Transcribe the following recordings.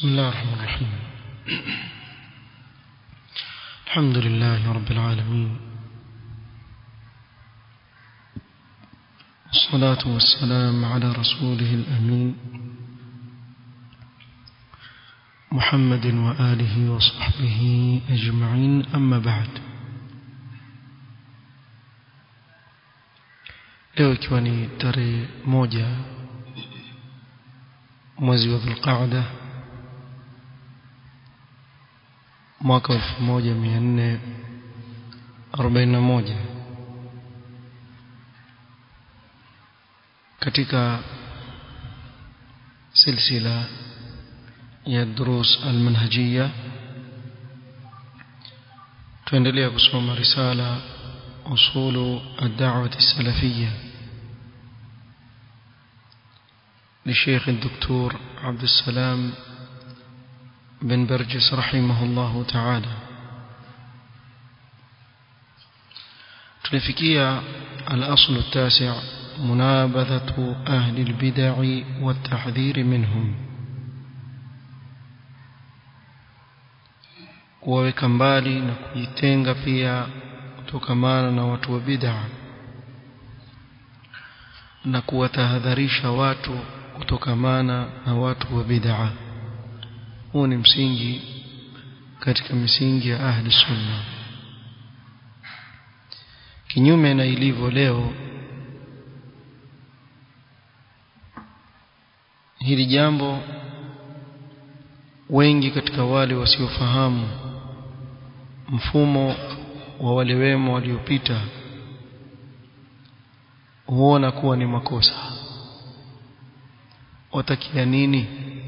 بسم الله الرحمن الرحيم الحمد لله رب العالمين والصلاة والسلام على رسوله الأمين محمد وآله وصحبه أجمعين أما بعد leo ikiwa ni tarehe moja mwezi wa dhulqaada mwaka elfu moja mia nne arobaini na moja katika silsila ya durus almanhajiya tuendelea kusoma risala usulu ad-da'wah as-salafiyya للشيخ الدكتور عبد السلام بن برجس رحمه الله تعالى تلفكية الأصل التاسع منابذة أهل البدع والتحذير منهم kuwaweka mbali na kujitenga pia kutokamana na watu wa bid'a na kuwatahadharisha watu kutokamana na watu wa bid'a huu ni msingi katika misingi ya ahli sunna kinyume na ilivyo leo hili jambo wengi katika wale wasiofahamu mfumo wa wale wema waliopita huona kuwa ni makosa watakia nini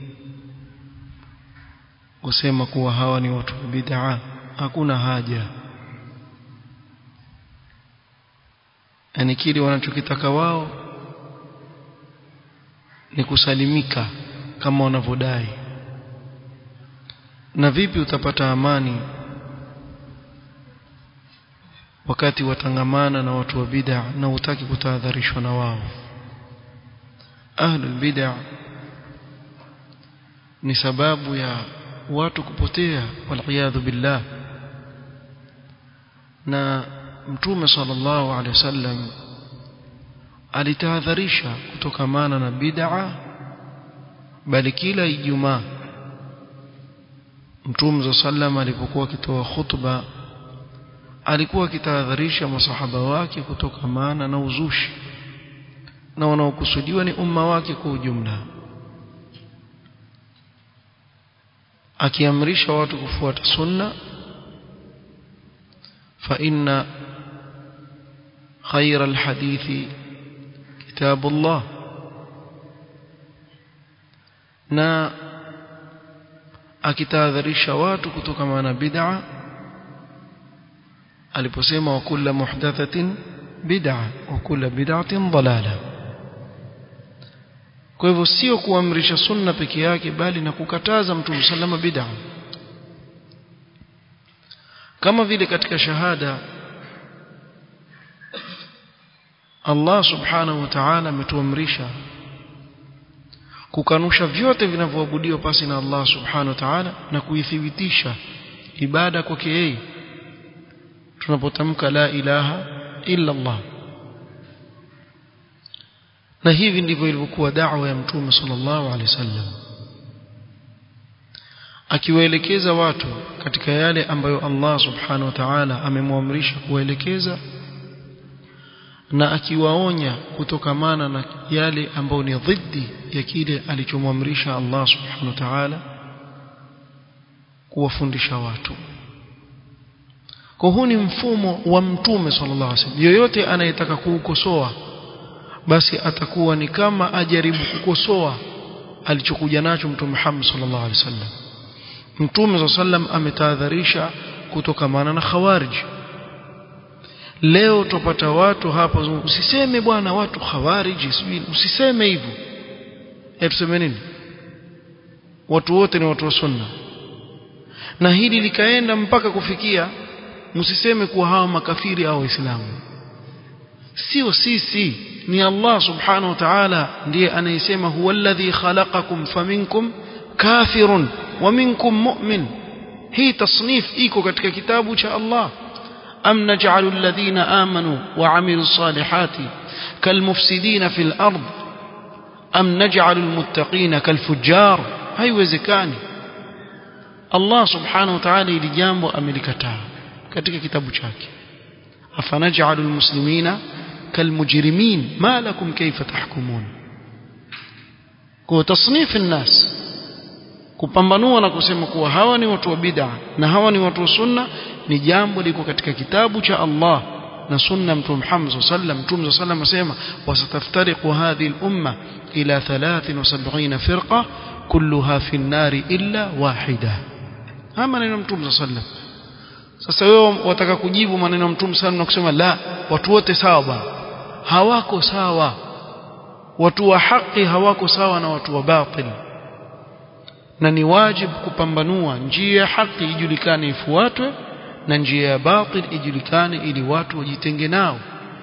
kusema kuwa hawa ni watu wa bid'a hakuna haja yani kile wanachokitaka wao ni kusalimika kama wanavyodai na vipi utapata amani wakati watangamana na watu wa bid'a na utaki kutahadharishwa na wao ahlul bid'a ni sababu ya watu kupotea waliyadhu billah na mtume sallallahu alaihi wasallam alitahadharisha kutokamana na bid'a bali kila ijumaa mtume sallam alipokuwa akitoa khutba alikuwa akitahadharisha masahaba wake kutokamana na uzushi na wanaokusudiwa ni umma wake kwa ujumla akiamrisha watu kufuata sunna fa inna khayra alhadithi kitabullah na akitahadharisha watu kutokamana na bid'a aliposema wa kullu muhdathatin bid'a wa kullu bid'atin dalalah kwa hivyo sio kuamrisha sunna peke yake bali na kukataza mtume sallama bid'a kama vile katika shahada Allah subhanahu wa ta'ala ametuamrisha kukanusha vyote vinavyoabudiwa pasi na Allah subhanahu wa ta'ala na kuithibitisha ibada kwake yeye tunapotamka la ilaha illa Allah na hivi ndivyo ilivyokuwa da'wa ya mtume sallallahu alaihi wasallam akiwaelekeza watu katika yale ambayo Allah subhanahu wa ta'ala amemwamrisha kuwaelekeza na akiwaonya kutokamana na yale ambayo ni dhidi ya kile alichomwamrisha Allah subhanahu wa ta'ala kuwafundisha watu kwa huu ni mfumo wa mtume sallallahu alaihi wasallam yoyote anayetaka kuukosoa basi atakuwa ni kama ajaribu kukosoa alichokuja nacho mtume Muhammad sallallahu alaihi wasallam mtume sallam ametahadharisha kutokamana na khawarij leo tupata watu hapa usiseme bwana watu khawarij usiseme hivyo eh tuseme nini watu wote ni watu wa sunna na hili likaenda mpaka kufikia msiseme kuwa hawa makafiri au waislamu sio sisi ni Allah subhanahu wa ta'ala ndiye anayesema huwa alladhi khalaqakum faminkum kafirun wa minkum mu'min hii tasnif iko katika kitabu cha Allah am naj'alu alladhina amanu wa 'amilus salihati kalmufsidina fil ard am naj'alu almuttaqina kalfujjar haiwezekani Allah subhanahu wa ta'ala ili jambo amelikataa katika kitabu chake afanaj'alu almuslimina kalmujrimin ma lakum kayfa tahkumun kwa tasnif an-nas kupambanua na kusema kuwa hawa ni watu wa bid'a na hawa ni watu wa sunna ni jambo liko katika kitabu cha Allah na sunna mtume Muhammad sallam mtume sallam asema wasataftariqu hadhihi al-umma ila 73 firqa kulluha fi an-nar illa wahida haya maneno mtume sallam sasa wewe wataka kujibu maneno mtume sallam na kusema la watu wote sawa bwana hawako sawa watu wa haki hawako sawa na watu wa batil na ni wajibu kupambanua njia ya haki ijulikane ifuatwe na njia ya batil ijulikane ili watu wajitenge nao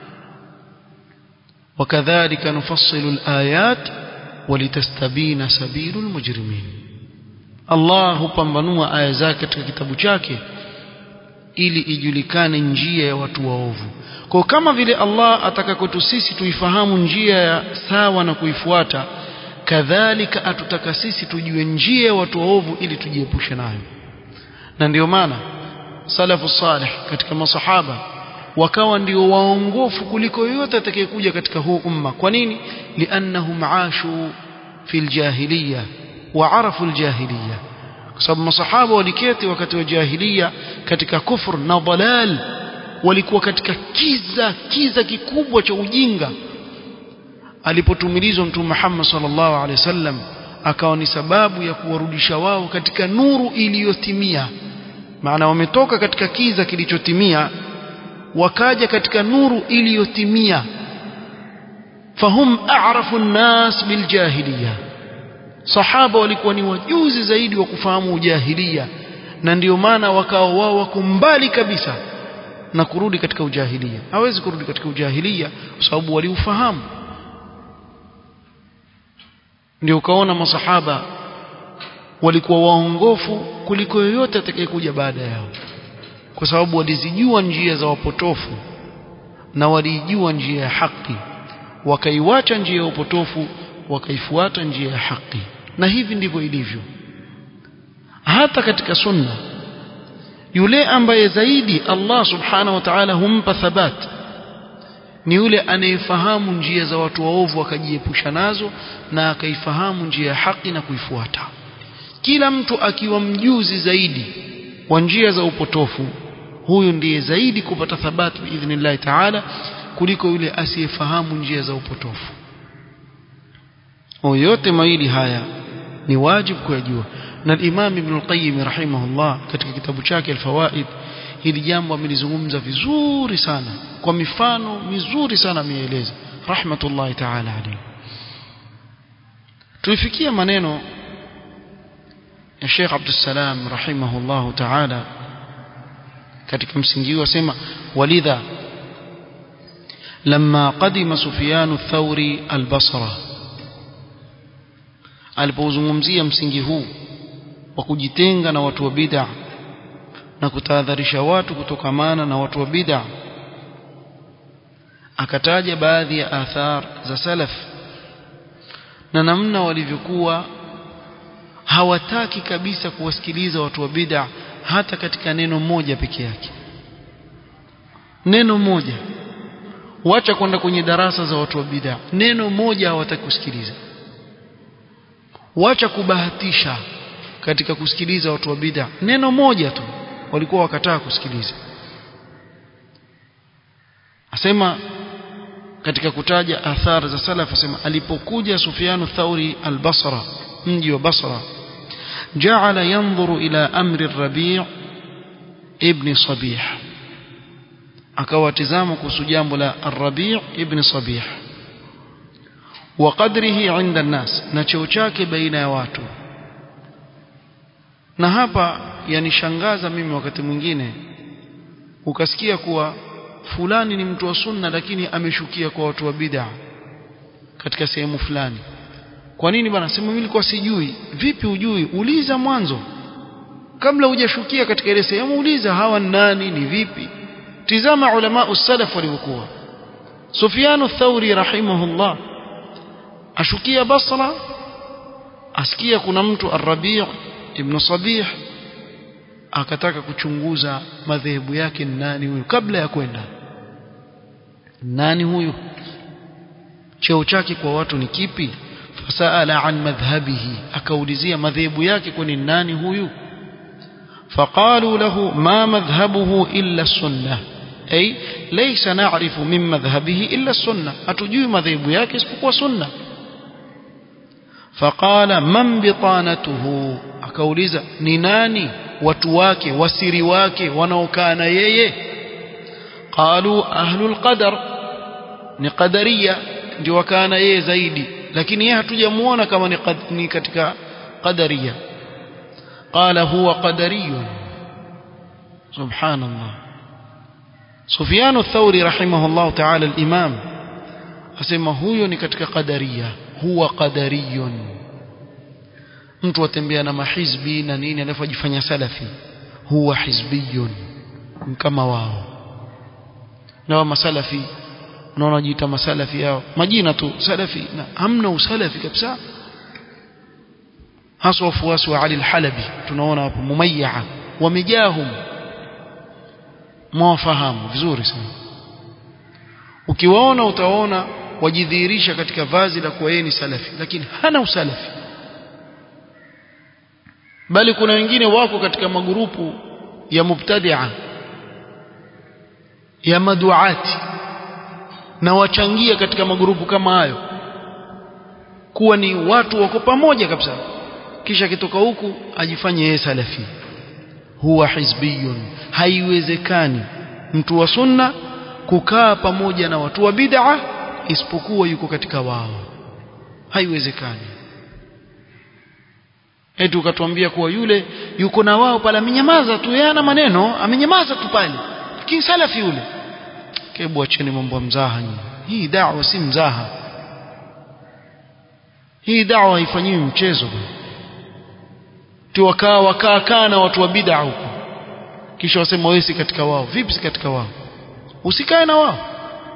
wakadhalika nufassilu alayat walitastabina sabilu almujrimin Allah hupambanua aya zake katika kitabu chake ili ijulikane njia ya watu waovu kwa kama vile Allah ataka kwetu sisi tuifahamu njia ya sawa na kuifuata kadhalika atutaka sisi tujue njia ya watu waovu ili tujiepushe nayo na ndio maana salafu salih katika masahaba wakawa ndio waongofu kuliko yote atakayekuja katika huu umma kwa nini liannahum ashu fil jahiliya wa arafu aljahiliya kwa sababu masahaba waliketi wakati wa jahiliya katika kufur na dalal walikuwa katika kiza kiza kikubwa cha ujinga alipotumilizwa mtume Muhammad sallallahu alaihi wasallam akawa ni sababu ya kuwarudisha wao katika nuru iliyotimia maana wametoka katika kiza kilichotimia wakaja katika nuru iliyotimia fahum a'rafu an-nas biljahiliya sahaba walikuwa ni wajuzi zaidi wa kufahamu ujahilia na ndio maana wakawa wao wako mbali kabisa na kurudi katika ujahilia hawezi kurudi katika ujahilia kwa sababu waliufahamu ndio ukaona masahaba walikuwa waongofu kuliko yoyote atakayekuja baada yao kwa sababu walizijua njia za wapotofu na walijua njia ya haki wakaiwacha njia ya upotofu wakaifuata njia ya haki na hivi ndivyo ilivyo hata katika sunna yule ambaye zaidi Allah subhanahu wa ta'ala humpa thabat ni yule anayefahamu njia za watu waovu akajiepusha nazo na akaifahamu njia ya haki na kuifuata kila mtu akiwa mjuzi zaidi wa njia za upotofu huyu ndiye zaidi kupata thabati biidhnillah ta'ala kuliko yule asiyefahamu njia za upotofu yote mawili haya ni wajibu kuyajua na Imam Ibn al-Qayyim rahimahullah katika kitabu chake al-Fawaid hili jambo amelizungumza vizuri sana kwa mifano mizuri sana ameeleza rahmatullahi ta'ala alayhi tulifikia maneno ya Sheikh Abdul Salam rahimahullah ta'ala katika msingi huu asema walidha لما قدم سفيان الثوري البصره alipozungumzia msingi huu wa kujitenga na watu wa bid'a na kutahadharisha watu kutokamana na watu wa bid'a akataja baadhi ya athar za salaf na namna walivyokuwa hawataki kabisa kuwasikiliza watu wa bid'a hata katika neno moja peke yake neno moja wacha kwenda kwenye darasa za watu wa bid'a neno moja hawataki kusikiliza wacha kubahatisha katika kusikiliza watu wa bid'a neno moja tu walikuwa wakataa kusikiliza asema katika kutaja athar za salaf asema alipokuja Sufyanu Thauri al-Basra mji wa Basra ja'ala yanzuru ila amri ar-Rabi' ibn Sabih akawatizama kuhusu jambo la ar-Rabi' ibn Sabih wa qadrihi 'inda an-nas na cheo chake baina ya watu na hapa yanishangaza mimi wakati mwingine ukasikia kuwa fulani ni mtu wa sunna lakini ameshukia kwa watu wa bid'a katika sehemu fulani kwa nini bwana sema mimi nilikuwa sijui vipi ujui uliza mwanzo kabla hujashukia katika ile sehemu uliza hawa nani ni vipi tizama ulama usalaf walivyokuwa Sufyan ath-Thauri rahimahullah ashukia Basra asikia kuna mtu Ar-Rabi' ibn Sabih akataka kuchunguza madhehebu yake nani huyu kabla ya kwenda nani huyu cheo chake kwa watu ni kipi fasaala an madhhabihi akaulizia madhehebu yake kwani nani huyu فقالوا له ما مذهبه إلا السنة أي ليس نعرف من مذهبه إلا السنة أتجوي مذهب yake isipokuwa sunna فقال من بطانته akauliza ni nani watu wake wasiri wake wanaokaa na yeye qalu ahlul qadar ni qadariya ndio wakaa na yeye zaidi lakini yeye hatujamuona kama ni, qad, ni katika qadariya قال هو قدري سبحان الله سفيان الثوري رحمه الله تعالى الإمام asema huyo ni katika qadaria huwa qadariyun mtu atembea na mahizbi na nini alafu ajifanya salafi huwa hizbiyun kama wao na wa masalafi unaona wajiita masalafi yao majina tu salafi na hamna usalafi kabisa hasa wafuasi wa Ali al-Halabi tunaona hapo mumayyaa wamejahum mwafahamu vizuri sana ukiwaona utaona wajidhihirisha katika vazi la kuwa yeye ni salafi lakini hana usalafi bali kuna wengine wako katika magurupu ya mubtadi'a ya maduati na wachangia katika magurupu kama hayo kuwa ni watu wako pamoja kabisa kisha kitoka huku ajifanye yeye salafi huwa hizbiyun haiwezekani mtu wa sunna kukaa pamoja na watu wa bid'a isipokuwa yuko katika wao haiwezekani eti ukatuambia kuwa yule yuko na wao pale amenyamaza tu yeye ana maneno amenyamaza tu pale lakini salafi yule kebu acheni mambo ya mzaha nyinyi hii da'wa si mzaha hii da'wa haifanyiwi mchezo tu wakaa wakaa kaa na watu wa bid'a huko kisha wasema wewe si katika wao vipi si katika wao usikae na wao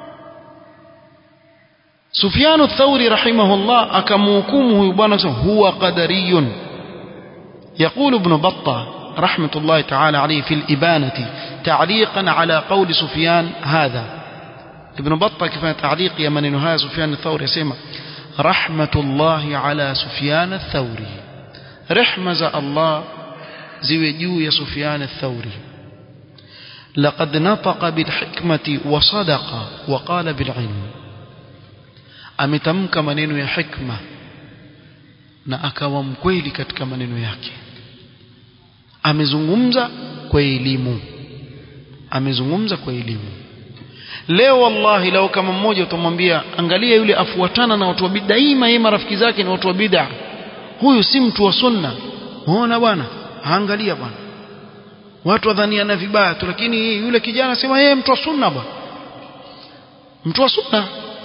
Sufyan ath-Thawri rahimahullah akamhukumu huyu bwana huwa qadariyun يقول ابن بطة رحمة الله تعالى عليه في الإبانة تعليقا على قول سفيان هذا ابن بطة كيف تعليق يمن نهاية سفيان الثوري يسمى رحمة الله على سفيان الثوري رحمة الله زوجو يا سفيان الثوري لقد نطق بالحكمة وصدق وقال بالعلم ametamka maneno ya hikma na akawa mkweli katika maneno yake amezungumza kwa elimu amezungumza kwa elimu leo wallahi lao kama mmoja utamwambia angalia yule afuatana na watu wa bid'a daima yeye marafiki zake ni watu wa bid'a huyu si mtu wa sunna unaona bwana angalia bwana watu wadhaniana vibaya tu lakini yule kijana sema yeye mtu wa sunna bwana mtu wa sunna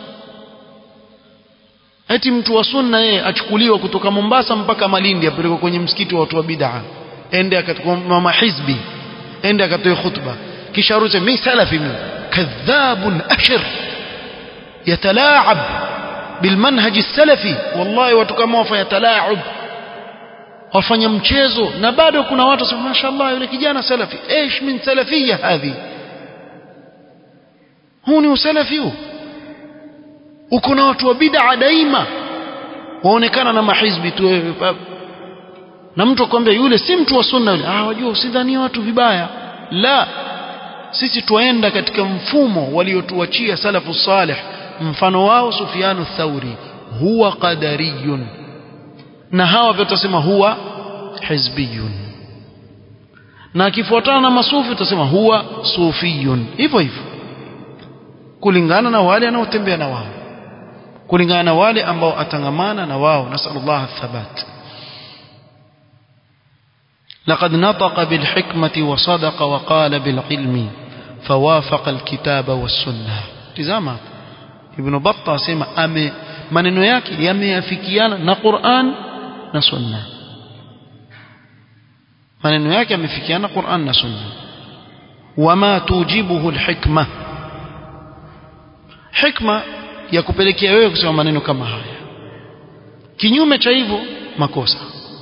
eti mtu wa sunna yeye achukuliwa kutoka Mombasa mpaka Malindi apelekwa kwenye msikiti wa watu wa bid'a ende akatukua mama hizbi ende akatoe khutba kisha aruse mimi salafi mimi kadhabun ashir yatalaab بالمنهج السلفي والله watu kama wafanya talaab wafanya mchezo na bado kuna watu sema mashaallah yule kijana salafi ايش min salafiyya hadhi huu ni usalafi huu uko na watu wa bid'a daima waonekana na mahizbi tu na mtu akwambia yule si mtu wa sunna yule ah wajua usidhanie watu vibaya la sisi tuenda katika mfumo waliotuachia salafu salih mfano wao Sufyanu Thauri huwa qadariyun na hawa vyote tutasema huwa hizbiyun na akifuatana na masufi tutasema huwa sufiyun hivyo hivyo kulingana na wale anaotembea na wao kulingana na wale ambao atangamana na wao nasallallahu thabat لقد نطق بالحكمة وصدق وقال بالعلم فوافق الكتاب والسنة تزاما ابن بطة سيما أمي maneno yake yameafikiana na Qur'an na Sunna maneno yake yamefikiana Qur'an na Sunna wama tujibuhu alhikma hikma ya kupelekea wewe kusema maneno kama haya kinyume cha hivyo makosa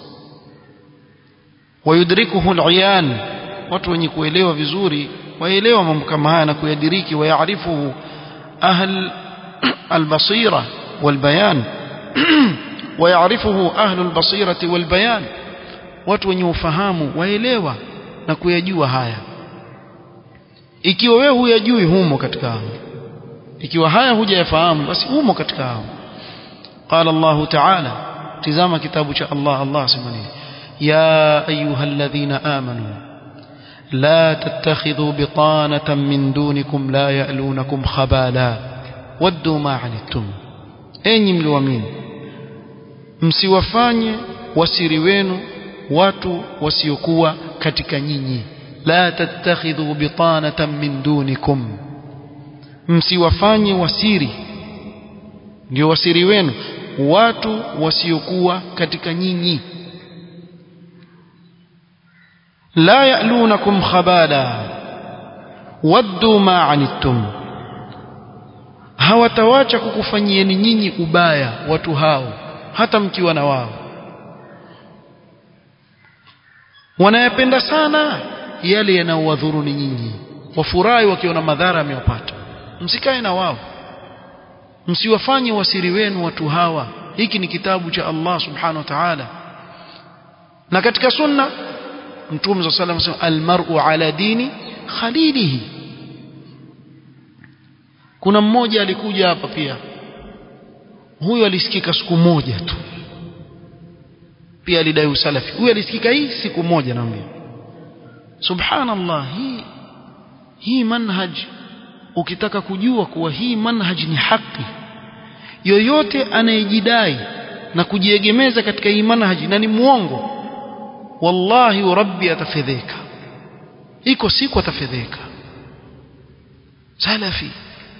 wayudrikuhu aliyan watu wenye kuelewa vizuri waelewa mambo kama haya na kuyadiriki wayaarifuhu ahl albasira walbayan ويعرفه أهل البصيرة والبيان watu wenye ufahamu waelewa na kuyajua haya ikiwa wewe huyajui humo katika hao ikiwa haya hujayafahamu basi humo katika hao qala Allah ta'ala tizama kitabu cha Allah Allah simani ya ayyuhalladhina amanu la tattakhidhu bitanatan min dunikum la ya'lunakum khabala waddu ma 'anittum enyi mlioamini msiwafanye wasiri wenu watu wasiokuwa katika nyinyi la tattakhidhu bitanatan min dunikum msiwafanye wasiri ndio wasiri wenu watu wasiokuwa katika nyinyi la ya'lunakum khabala waddu ma anittum hawatawacha kukufanyieni nyinyi ubaya watu hao hata mkiwa na wao wanayapenda sana yale yanayowadhuruni nyinyi wafurahi wakiona madhara amewapata msikae na wao msiwafanye wasiri wenu watu hawa hiki ni kitabu cha Allah subhanahu wa ta'ala na katika sunna mtume صلى الله عليه وسلم almar'u ala dini khalilihi kuna mmoja alikuja hapa pia huyo alisikika siku moja tu pia alidai usalafi huyo alisikika hii siku moja naambia subhanallah hii hii manhaj ukitaka kujua kuwa hii manhaj ni haki yoyote anayejidai na kujiegemeza katika hii manhaj na ni muongo wallahi wa rabbi atafedheka iko siku atafedheka salafi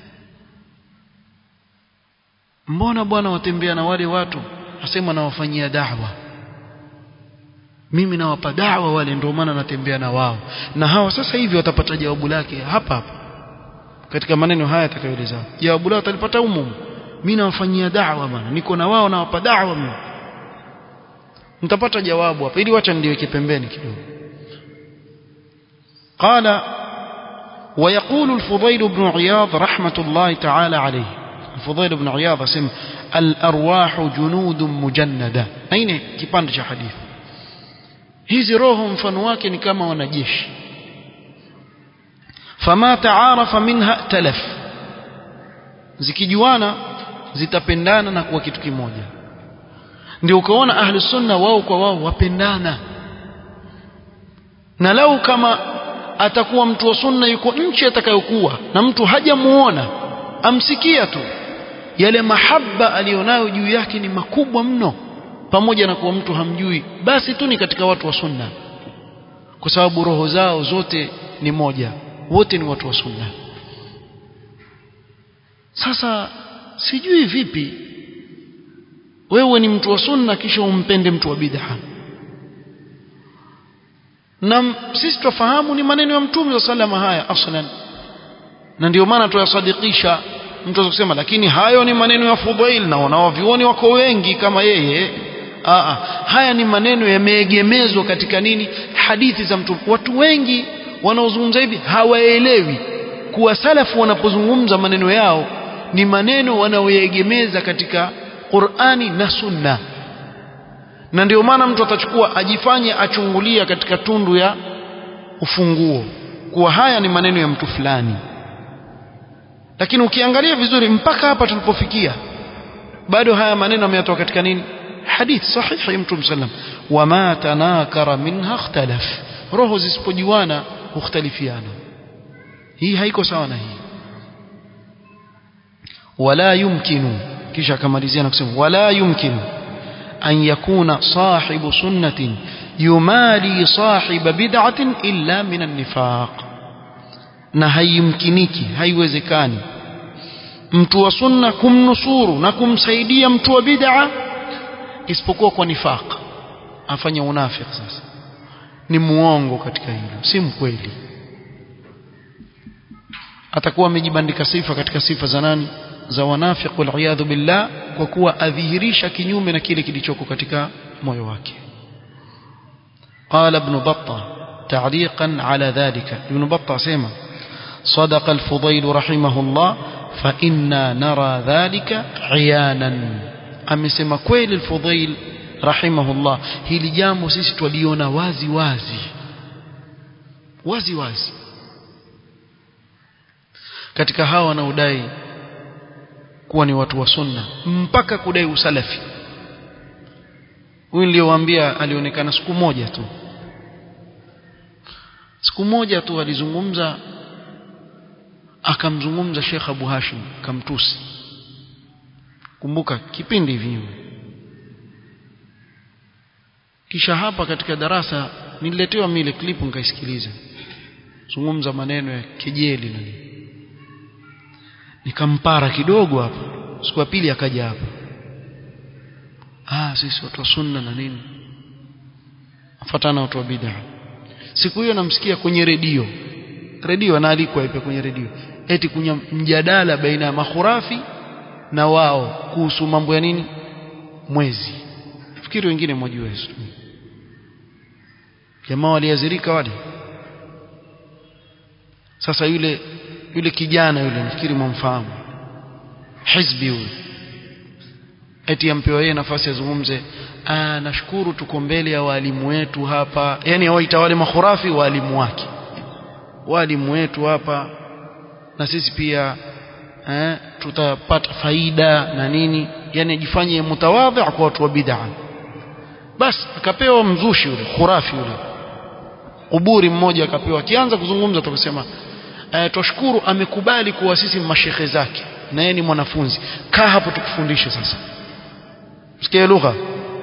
mbona bwana watembea na wale watu asema nawafanyia da'wa mimi nawapa da'wa wale ndio maana natembea na wao na hawa sasa hivi watapata jawabu lake hapa hapa katika maneno haya atakayoeleza jawabu lao watalipata humo mimi nawafanyia da'wa bwana niko na wao nawapa da'wa mimi mtapata jawabu hapa ili wacha ndiweke pembeni kidogo قال ويقول الفضيل بن عياض رحمة الله تعالى عليه الفضيل بن عياض اسم الأرواح جنود مجندة أين كيباند cha حديث hizi roho mfano wake ni kama wanajeshi fama taarafa minha talaf zikijuana zitapendana na kuwa kitu kimoja ndio ukaona ahli sunna wao kwa wao wapendana na lau kama atakuwa mtu wa sunna yuko nchi atakayokuwa na mtu hajamuona amsikia tu yale mahaba alionayo juu yake ni makubwa mno pamoja na kuwa mtu hamjui basi tu ni katika watu wa sunna kwa sababu roho zao zote ni moja wote ni watu wa sunna sasa sijui vipi wewe ni mtu wa sunna kisha umpende mtu wa bid'a na sisi tufahamu ni maneno ya mtume wa sallama haya aslan na ndio maana tuyasadikisha mtu kusema lakini hayo ni maneno ya Fudail na wanaovioni wako wengi kama yeye Aa, haya ni maneno yameegemezwa katika nini hadithi za mtume watu wengi wanaozungumza hivi hawaelewi kuwa salafu wanapozungumza maneno yao ni maneno wanaoegemeza katika Qur'ani na Sunna na ndio maana mtu atachukua ajifanye achungulia katika tundu ya ufunguo kuwa haya ni maneno ya mtu fulani lakini ukiangalia vizuri mpaka hapa tulipofikia bado haya maneno yametoka katika nini hadith sahihi mtume sallam wama tanakara minha ikhtalaf roho zisipojuana hukhtalifiana hii haiko sawa na hii wala yumkinu kisha akamalizia na kusema wala yumkinu an yakuna sahibu sunnatin yumali sahiba bid'atin illa min an-nifaq na haimkiniki haiwezekani mtu wa sunna kumnusuru na kumsaidia mtu wa bid'a isipokuwa kwa nifaq afanya unafiki sasa ni muongo katika hilo si mkweli atakuwa amejibandika sifa katika sifa za nani za wanafiq wal billah kwa kuwa adhihirisha kinyume na kile kilichoko katika moyo wake قال ابن بطة تعليقا على ذلك ابن بطة سيما صدق الفضيل رحمه الله فإنا نرى ذلك عيانا amesema kweli الفضيل رحمه الله hili jambo sisi twaliona wazi wazi wazi wazi katika hawa wanaodai kuwa ni watu wa sunna mpaka kudai usalafi huyu niliyowaambia alionekana siku moja tu siku moja tu alizungumza akamzungumza Sheikh Abu Hashim kamtusi kumbuka kipindi hivi nyuma kisha hapa katika darasa nililetewa mile klipu nikaisikiliza zungumza maneno ya kejeli na nikampara kidogo hapa siku ya pili akaja hapa ah sisi watu wa sunna na nini afuatana watu wa bid'a siku hiyo namsikia kwenye redio redio anaalikwa ipe kwenye redio eti kunya mjadala baina ya makhurafi na wao kuhusu mambo ya nini mwezi fikiri wengine mwajua hizo jamaa waliazirika wale sasa yule yule kijana yule nafikiri mwamfahamu hizbi huyo eti ampewa yeye nafasi azungumze ah nashukuru tuko mbele ya walimu wetu hapa yani waita wale makhurafi walimu wake walimu wetu hapa na sisi pia eh, tutapata faida na nini yani ajifanye mutawadhi kwa watu wa bid'a basi akapewa mzushi yule khurafi yule kuburi mmoja akapewa akianza kuzungumza tukasema eh, twashukuru amekubali kuwa sisi mashekhe zake na yeye ni mwanafunzi kaa hapo tukufundishe sasa sikia lugha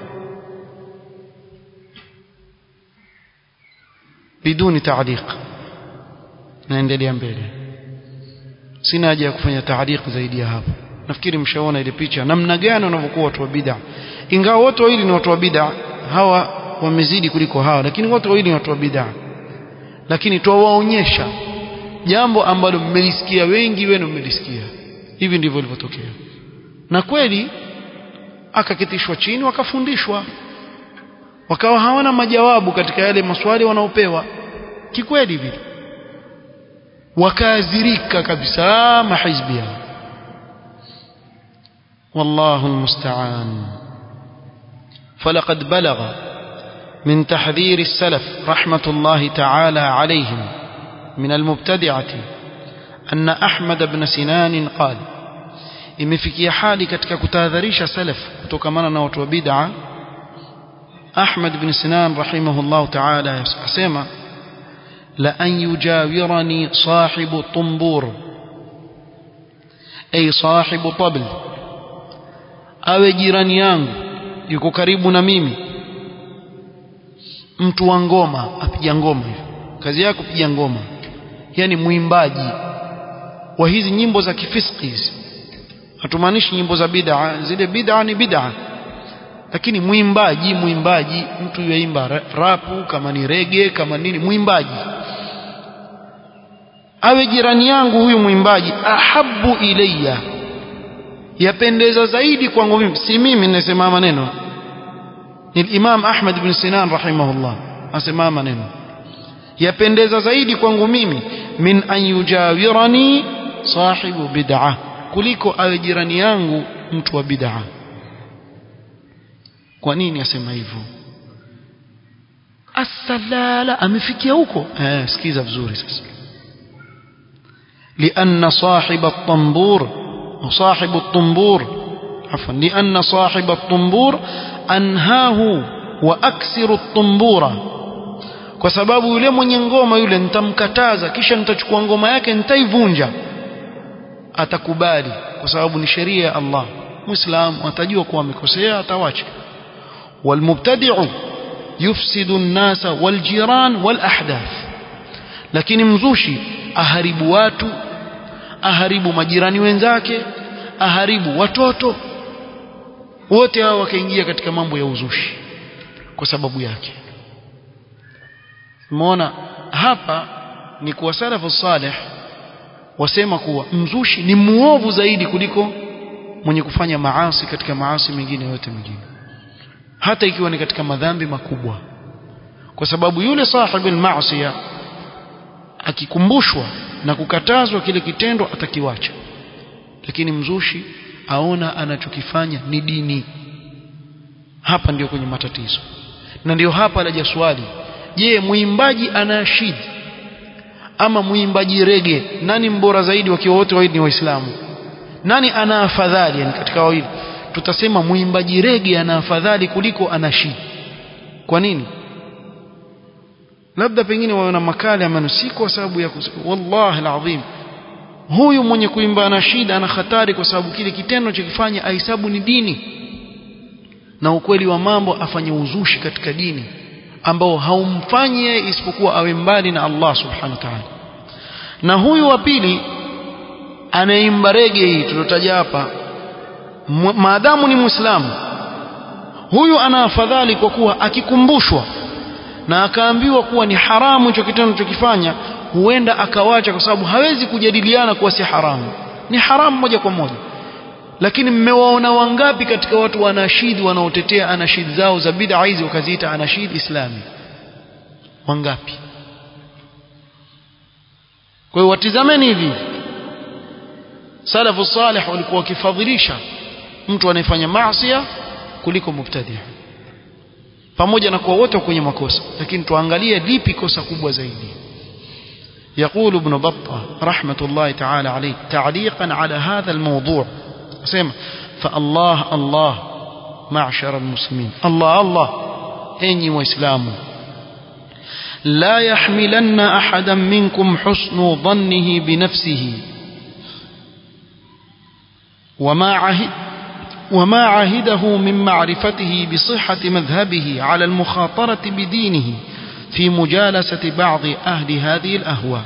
biduni taaliq naendelea mbele sina haja ya kufanya taaliq zaidi ya hapo nafikiri mshaona ile picha namna gani wanavyokuwa watu wa bid'a ingawa wote wawili ni watu wa bid'a hawa wamezidi kuliko hawa lakini wote wawili ni watu wa bid'a lakini twawaonyesha jambo ambalo mmelisikia wengi wenu mmelisikia hivi ndivyo ilivyotokea na kweli akakitishwa chini wakafundishwa wakawa hawana majawabu katika yale maswali wanaopewa kikweli vile wakaadhirika kabisa mahizbi yao والله المستعان فلقد بلغ من تحذير السلف رحمة الله تعالى عليهم من المبتدعة أن أحمد بن سنان قال imefikia hali katika kutahadharisha salaf kutokamana na watu wa bid'a Ahmad ibn Sinan rahimahullah ta'ala asema la an yujawirani sahibu tumbur ay sahibu tabl awe jirani yangu yuko karibu na mimi mtu wa ngoma apiga ngoma hivi kazi yako kupiga ngoma yani mwimbaji wa hizi nyimbo za kifiski hizi hatumaanishi nyimbo za bid'a zile bid'a ni bid'a lakini mwimbaji mwimbaji mtu yuimba rapu kama ni rege kama nini mwimbaji awe jirani yangu huyu mwimbaji ahabu ilayya yapendeza zaidi kwangu mimi si mimi ninasema maneno ni Imam Ahmad bin Sinan rahimahullah asema maneno yapendeza zaidi kwangu mimi min an yujawirani sahibu bid'ah kuliko awe jirani yangu mtu wa bid'a kwa nini asema hivyo asalala amefikia huko eh sikiza vizuri sasa لأن صاحب الطنبور وصاحب الطنبور عفوا لأن صاحب الطنبور أنهاه وأكسر الطنبورة kwa sababu yule mwenye ngoma yule nitamkataza kisha nitachukua ngoma yake nitaivunja atakubali kwa sababu ni sheria ya Allah muislamu atajua kuwa amekosea atawacha walmubtadi'u yufsidu an-nasa waljiran walahdath lakini mzushi aharibu watu aharibu majirani wenzake aharibu watoto wote hao wakaingia katika mambo ya uzushi kwa sababu yake umeona hapa ni kuwa salafu salih wasema kuwa mzushi ni muovu zaidi kuliko mwenye kufanya maasi katika maasi mengine yote mengine hata ikiwa ni katika madhambi makubwa kwa sababu yule sahibu al-ma'siya akikumbushwa na kukatazwa kile kitendo atakiwacha lakini mzushi aona anachokifanya ni dini hapa ndio kwenye matatizo na ndio hapa laja swali je muimbaji anashidi ama muimbaji rege nani mbora zaidi wakiwa wote wawili ni waislamu nani ana afadhali yani katika wawili tutasema muimbaji rege ana afadhali kuliko anashidi kwa nini labda pengine waona makali ama si kwa sababu ya wallahi alazim huyu mwenye kuimba anashida ana hatari kwa sababu kile kitendo chokifanya ahesabu ni dini na ukweli wa mambo afanye uzushi katika dini ambao haumfanyi yeye isipokuwa awe mbali na Allah subhanahu wa ta'ala na huyu wa pili anaimba rege hii tulotaja hapa maadamu ni muislamu huyu ana afadhali kwa kuwa akikumbushwa na akaambiwa kuwa ni haramu hicho kitendo chokifanya huenda akawacha kwa sababu hawezi kujadiliana kuwa si haramu ni haramu moja kwa moja lakini mmewaona wangapi katika watu wanashidi wanaotetea anashidi zao za bid'a hizi wakaziita anashidi islami wangapi kwa hiyo watizameni hivi salafu salih walikuwa wakifadhilisha mtu anayefanya maasi kuliko mubtadi pamoja na kuwa wote kwenye makosa lakini tuangalie lipi kosa kubwa zaidi يقول ابن بطة رحمة الله تعالى عليه تعليقا على هذا الموضوع سمع فالله الله معشر المسلمين الله الله أني وإسلام لا يحملن أحدا منكم حسن ظنه بنفسه وما عهد وما عهده من معرفته بصحة مذهبه على المخاطرة بدينه في مجالسة بعض أهل هذه الأهواء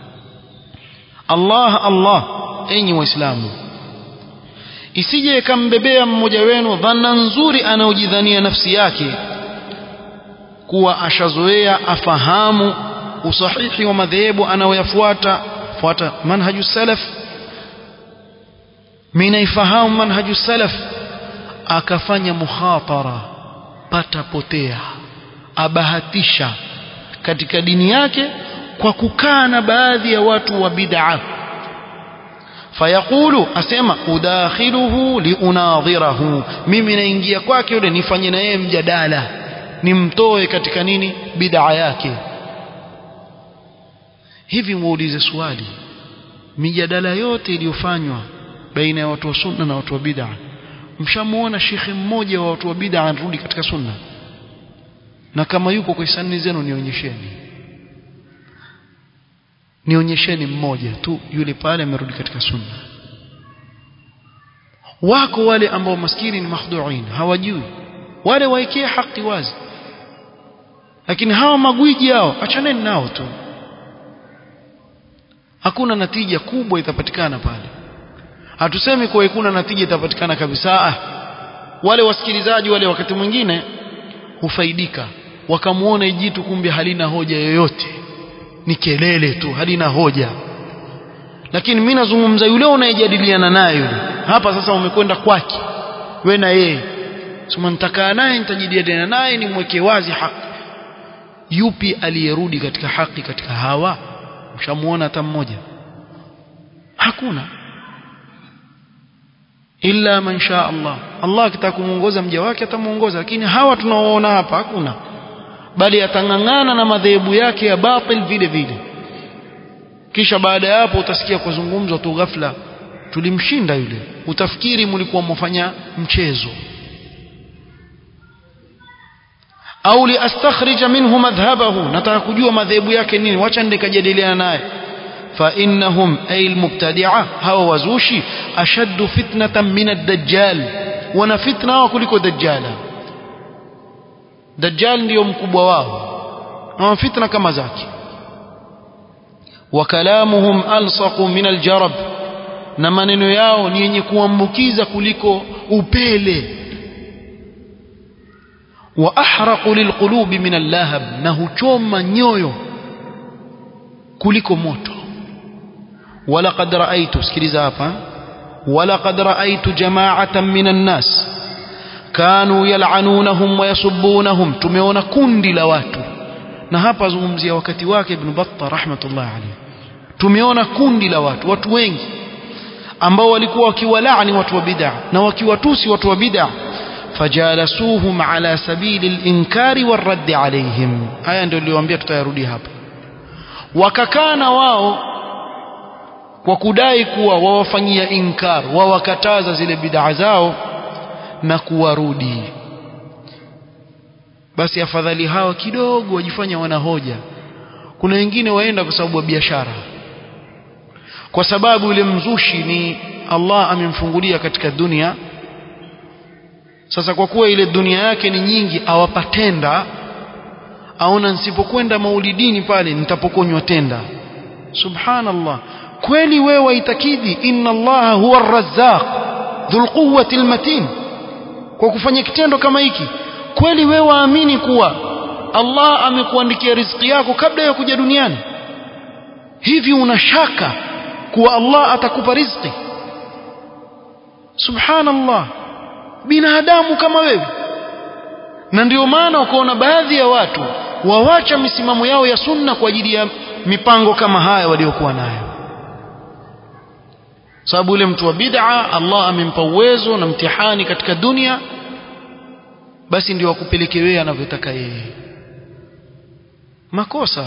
الله الله أني وإسلامه isije ikambebea mmoja wenu dhana nzuri anaojidhania nafsi yake kuwa ashazoea afahamu usahihi wa madhehebu anayoyafuata fuata manhaju salaf minaifahamu manhaju salaf akafanya mukhatara pata potea abahatisha katika dini yake kwa kukaa na baadhi ya watu wa bid'a fayaqulu asema udakhiluhu liunadhirahu mimi naingia kwake yule nifanye na yeye mjadala nimtoe katika nini bid'a yake hivi muulize swali mijadala yote iliyofanywa baina ya watu wa sunna na watu wa bid'a mshamuona shekhe mmoja wa watu wa bid'a anarudi katika sunna na kama yuko kwa hisani zenu nionyesheni nionyesheni mmoja tu yule pale amerudi katika sunna wako wale ambao maskini ni makhduin hawajui wale waekee haki wazi lakini hawa magwiji hao achaneni nao tu hakuna natija kubwa itapatikana pale hatusemi kuwa hakuna natija itapatikana kabisa ah wale wasikilizaji wale wakati mwingine hufaidika wakamuona ijitu kumbe halina hoja yoyote ni kelele tu halina hoja lakini mimi nazungumza yule unayejadiliana naye yule hapa sasa umekwenda kwake we na yeye sema nitakaa naye nitajadiliana naye nimweke wazi haki yupi aliyerudi katika haki katika hawa ushamuona hata mmoja hakuna illa man sha Allah Allah akitaka kumuongoza mja wake atamuongoza lakini hawa tunaoona hapa hakuna bali atang'ang'ana na madhehebu yake ya batil vile vile kisha baada ya hapo utasikia kuzungumzwa tu ghafla tulimshinda yule utafikiri mlikuwa mfanya mchezo au liastakhrija minhu madhhabahu nataka kujua madhehebu yake nini wacha ndikajadiliana naye فإنهم أي المبتدعة هو وزوشي أشد فتنة من الدجال وانا فتنة وكلكو دجالا دجال ndio mkubwa wao na fitna kama zake wakalamuhum alsaqu min aljarab na maneno yao ni yenye kuambukiza kuliko upele wa ahraqu lilqulubi min allahab na huchoma nyoyo kuliko moto walaqad raaitu sikiliza hapa walaqad raaitu jama'atan minan nas kanu yal'anunahum wa yasubbunahum tumeona kundi la watu na hapa zungumzia wakati wake ibn batta rahmatullah alayhi tumeona kundi la watu watu wengi ambao walikuwa wakiwalaani watu wa bid'a na wakiwatusi watu wa bid'a fajalasuhum ala sabili al-inkari war-radd alayhim haya ndio niliwaambia tutayarudi hapa wakakaa na wao kwa kudai kuwa wawafanyia inkar wawakataza zile bid'a zao na kuwarudi basi afadhali hawa kidogo wajifanya wana hoja kuna wengine waenda kwa sababu ya biashara kwa sababu yule mzushi ni Allah amemfungulia katika dunia sasa kwa kuwa ile dunia yake ni nyingi awapatenda aona nisipokwenda maulidini pale nitapokonywa tenda subhanallah kweli wewe waitakidi inna allaha huwa arrazzaq dhul quwwati almatin kwa kufanya kitendo kama hiki kweli wewe waamini kuwa Allah amekuandikia riziki yako kabla ya kuja duniani hivi una shaka kuwa Allah atakupa riziki subhanallah binadamu kama wewe na ndio maana ukaona baadhi ya watu wawacha misimamo yao ya sunna kwa ajili ya mipango kama haya waliokuwa nayo sababu yule mtu wa bid'a Allah amempa uwezo na mtihani katika dunia basi ndio akupeleke wewe anavyotaka yeye makosa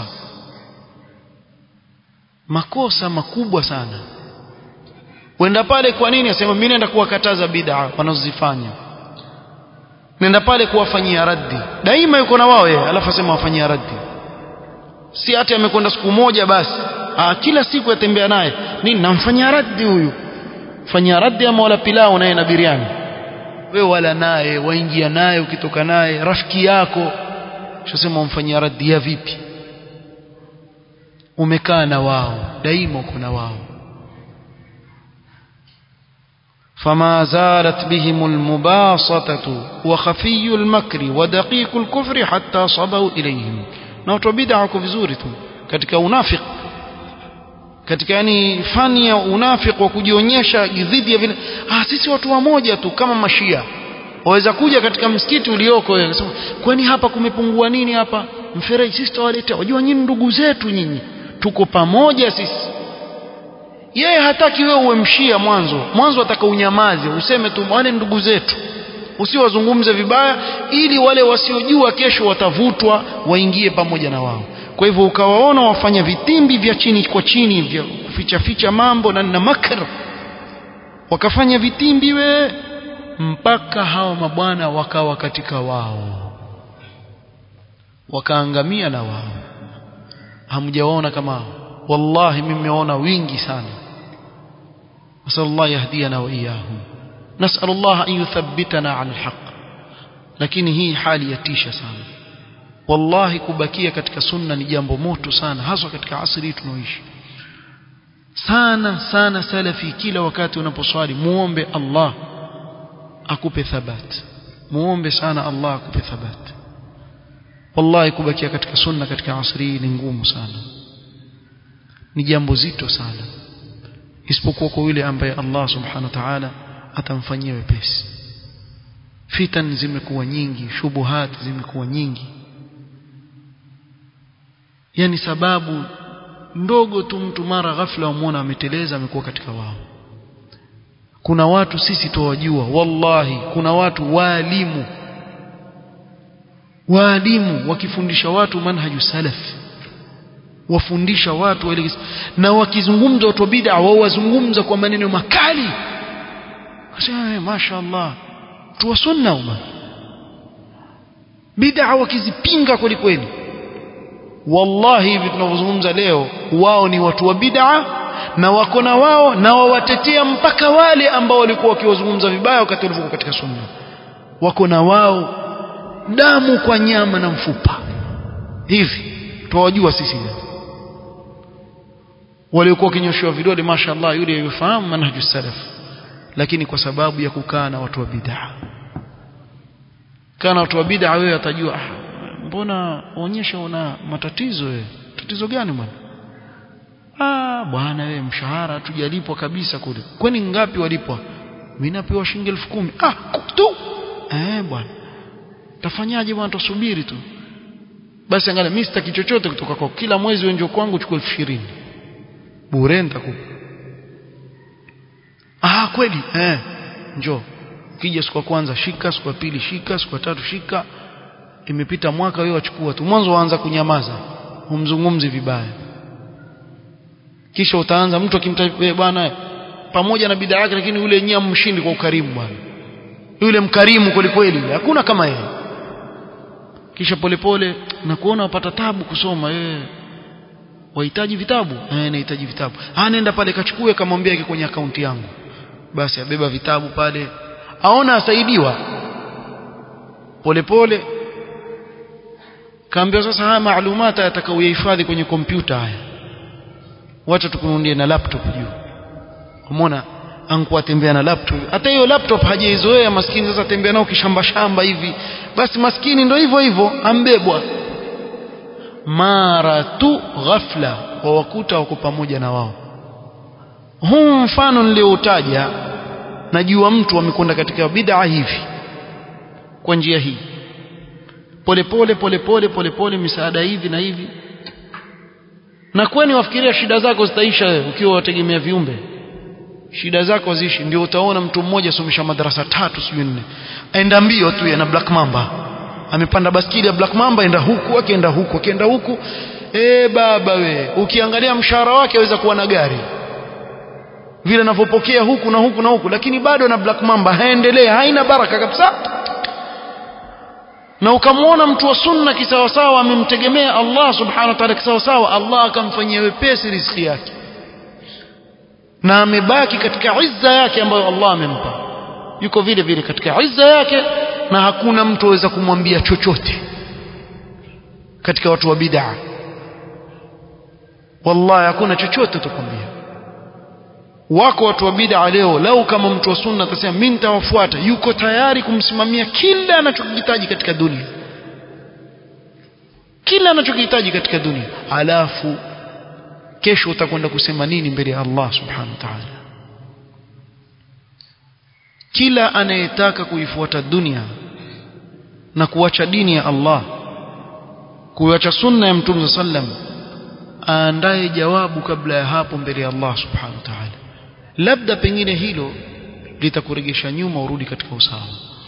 makosa makubwa sana wenda pale kwa nini asema mimi naenda kuwakataza bid'a wanazozifanya nenda pale kuwafanyia raddi daima yuko na wao yeye alafu asema wafanyia raddi si hata amekwenda siku moja basi Aa, kila siku yatembea naye nini namfanyia raddi huyu fanyia raddi ama wala pilau naye na biriani wewe wala naye waingia naye ukitoka naye rafiki yako shasema umfanyia raddi ya vipi umekaa na wao daima uko na wao فما زالت بهم المباسطة وخفي المكر ودقيق الكفر حتى صبوا إليهم na watu wa bid'a wako vizuri tu katika unafik katika yani fani ya unafik wa kujionyesha dhidi ya vile ah sisi watu wamoja tu kama mashia waweza kuja katika msikiti ulioko wewe sema kwani hapa kumepungua nini hapa mfereji sisi tawaletea wajua nyinyi ndugu zetu nyinyi tuko pamoja sisi yeye hataki wewe uwe mshia mwanzo mwanzo ataka unyamaze useme tu wale ndugu zetu usiwazungumze vibaya ili wale wasiojua kesho watavutwa waingie pamoja na wao kwa hivyo ukawaona wafanya vitimbi vya chini kwa chini vya kuficha ficha mambo na na makr wakafanya vitimbi we mpaka hawa mabwana wakawa katika wao wakaangamia na wao hamjawaona kama hao wallahi mimi nimeona wingi sana nasallallahu yahdiyana wa iyahum نسأل الله أن يثبتنا على الحق lakini hii hali yatisha sana wallahi kubakia katika sunna ni jambo moto sana haswa katika asri tunaoishi sana sana salafi kila wakati unaposwali muombe Allah akupe thabat muombe sana Allah akupe thabat wallahi kubakia katika sunna katika asri ni ngumu sana ni jambo zito sana isipokuwa kwa yule ambaye Allah subhanahu wa ta'ala atamfanyia wepesi fitan zimekuwa nyingi shubuhat zimekuwa nyingi yani sababu ndogo tu mtu mara ghafla umwona ameteleza amekuwa katika wao kuna watu sisi tuwajua wallahi kuna watu waalimu waalimu wakifundisha watu manhaju salaf wafundisha watu waelekeza na wakizungumza watu wa bid'a wao wazungumza kwa maneno makali Asema mashaallah tu sunna uma bid'a wakizipinga kweli kweli wallahi hivi tunavyozungumza leo wao ni watu wa bid'a na wako na wao na wawatetea mpaka wale ambao walikuwa wakiwazungumza vibaya wakati walikuwa katika sunna wako na wao damu kwa nyama na mfupa hivi tuwajua sisi waliokuwa wakinyoshewa vidole mashaallah yule yufahamu manhaju salaf lakini kwa sababu ya kukaa na watu wa bid'a kana watu wa bid'a wewe atajua ah, mbona onyesha una matatizo wewe tatizo gani bwana ah bwana wewe mshahara tujalipwa kabisa kule kwani ngapi walipwa mimi napewa shilingi elfu kumi ah tu eh bwana tafanyaje bwana tusubiri tu basi angalia mimi sitaki chochote kutoka kwako kila mwezi wewe njoo kwangu chukua elfu ishirini bure nitakupa ah kweli eh njoo ukija siku ya kwanza shika siku ya pili shika siku ya tatu shika imepita mwaka wewe wachukua tu mwanzo waanza kunyamaza humzungumzi vibaya kisha utaanza mtu akimtaja bwana pamoja na bidhaa yake lakini yule yenyewe mshindi kwa ukarimu bwana yule mkarimu kweli kweli hakuna kama yeye kisha polepole na kuona wapata tabu kusoma wewe wahitaji vitabu eh nahitaji vitabu ah nenda pale kachukue kamwambia yake kwenye akaunti yangu basi abeba vitabu pale aona asaidiwa polepole kaambia sasa haya maalumata atakayohifadhi kwenye kompyuta haya wacha tukununie na laptop juu umeona ankuwa tembea na laptop hata hiyo laptop hajaizoea maskini sasa tembea nao kishamba shamba hivi basi maskini ndo hivyo hivyo ambebwa mara tu ghafla wawakuta wako pamoja na wao huu mfano nilioutaja najua mtu amekwenda katika bid'a hivi kwa njia hii polepole polepole polepole misaada hivi na hivi na kwani wafikiria shida zako zitaisha wewe ukiwa wategemea viumbe shida zako zishi ndio utaona mtu mmoja asomesha madarasa tatu sijui nne aenda mbio tu na black mamba amepanda baskili ya black mamba enda huku akienda huku akienda huku eh baba we ukiangalia mshahara wake aweza kuwa na gari vile anavyopokea huku na huku na huku lakini bado na black mamba haendelee haina baraka kabisa na ukamwona mtu wa sunna kisawasawa amemtegemea Allah subhanahu wa ta'ala kisawasawa Allah akamfanyia wepesi riziki yake na amebaki katika izza yake ambayo Allah amempa yuko vile vile katika izza yake na hakuna mtu aweza kumwambia chochote katika watu wa bid'a wallahi hakuna chochote utakwambia wako watu wa bid'a leo lau kama mtu wa sunna atasema mimi nitawafuata yuko tayari kumsimamia kila anachokihitaji katika dunia kila anachokihitaji katika dunia alafu kesho utakwenda kusema nini mbele ya Allah subhanahu wa ta'ala kila anayetaka kuifuata dunia na kuacha dini ya Allah kuacha sunna ya mtume sallam aandae jawabu kabla ya hapo mbele ya Allah subhanahu wa ta'ala labda pengine hilo litakuregesha nyuma urudi katika usawa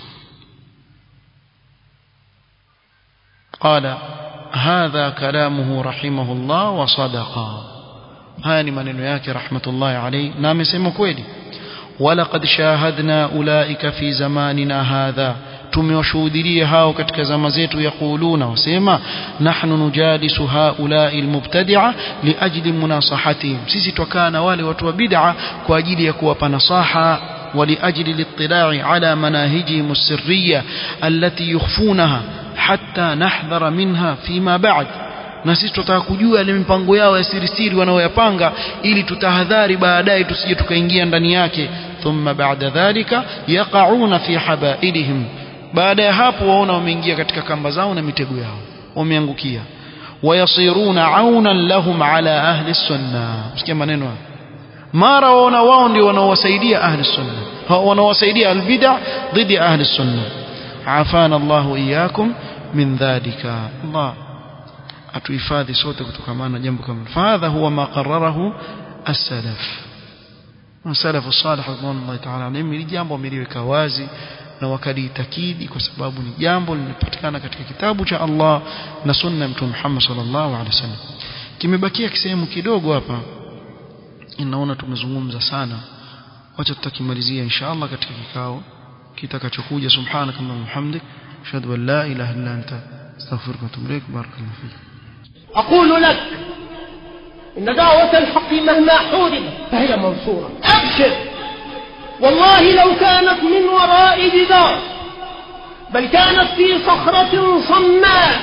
قال هذا كلامه رحمه الله وصدق haya ni maneno yake rahmatullahi alayhi na amesema kweli walaqad shahadna ulaika fi zamanina hadha tumewashuhudia hao katika zama zetu yaquluna wasema nahnu nujalisu haulai almubtadi'a liajli munasahatihim sisi twakaa na wale watu wa bid'a kwa ajili ya kuwapa nasaha ولأجل الاطلاع على مناهجهم السرية التي يخفونها حتى نحذر منها فيما بعد na sisi tutataka kujua ile mipango yao ya siri siri wanaoyapanga ili tutahadhari baadaye tusije tukaingia ndani yake thumma ba'da dhalika yaqauna fi habailihim baada ya hapo waona wameingia katika kamba zao na mitego yao wameangukia wayasiruna aunan lahum ala ahli sunna msikia maneno haya mara waona wao ndio wanaowasaidia ahli sunna wanaowasaidia albid'a dhidi ahli sunna afana Allahu iyyakum min dhalika Allah atuhifadhi sote kutokamana na jambo kama fadha huwa ma qarrarahu as-salaf as-salaf as-salih radhiallahu ta'ala anhum ni jambo wameliweka wazi na wakalitakidi kwa sababu ni jambo linapatikana katika kitabu cha Allah na sunna mtume Muhammad sallallahu alaihi wasallam kimebakia kisehemu kidogo hapa inaona tumezungumza sana wacha tutakimalizia inshallah katika kikao kitakachokuja subhanakallahumma wa bihamdik ashhadu an la ilaha illa anta astaghfiruka wa atubu ilaik barakallahu fik أقول لك إن دعوة الحق مهما حوربت فهي منصورة أبشر والله لو كانت من وراء جدار بل كانت في صخرة صماء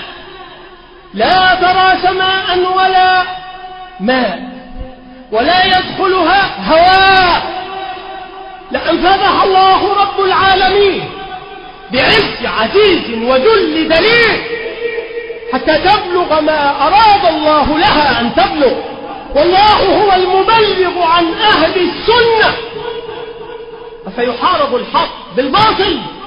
لا ترى سماء ولا ماء ولا يدخلها هواء لأنفذها الله رب العالمين بعز عزيز وذل دليل حتى تبلغ ما أراد الله لها أن تبلغ والله هو المبلغ عن أهل السنة فسيحارب الحق بالباطل